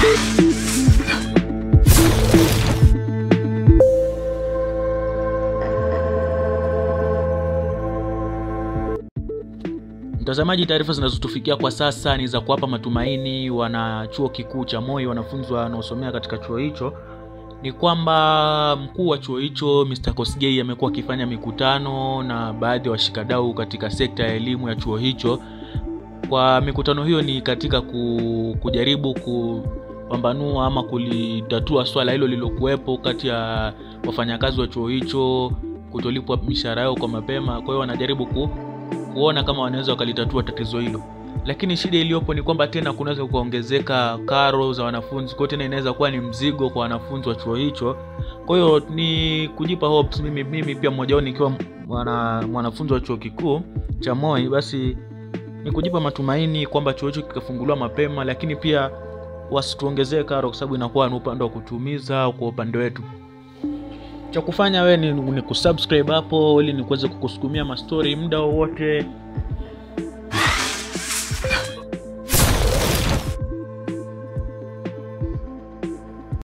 Mtazamaji, taarifa zinazotufikia kwa sasa ni za kuwapa matumaini wana chuo kikuu cha Moi, wanafunzi wanaosomea katika chuo hicho, ni kwamba mkuu wa chuo hicho Mr. Kosgei amekuwa akifanya mikutano na baadhi ya washikadau katika sekta ya elimu ya chuo hicho. Kwa mikutano hiyo ni katika ku, kujaribu kupambanua ama kulitatua swala hilo lililokuwepo kati ya wafanyakazi wa chuo hicho kutolipwa mishahara yao kwa mapema. Kwa hiyo wanajaribu ku, kuona kama wanaweza wakalitatua tatizo hilo, lakini shida iliyopo ni kwamba tena kunaweza kuongezeka karo za wanafunzi, kwa hiyo tena inaweza kuwa ni mzigo kwa wanafunzi wa chuo hicho. Kwa hiyo ni kujipa hopes, mimi, mimi pia mmoja wao nikiwa mwana, mwanafunzi wa chuo kikuu cha Moi, basi ni kujipa matumaini kwamba chuo hicho kikafunguliwa mapema, lakini pia wasituongezee karo, kwa sababu inakuwa ni upande wa kutumiza kwa upande wetu cha kufanya wewe ni, ni kusubscribe hapo ili nikuweze kukusukumia mastori muda wowote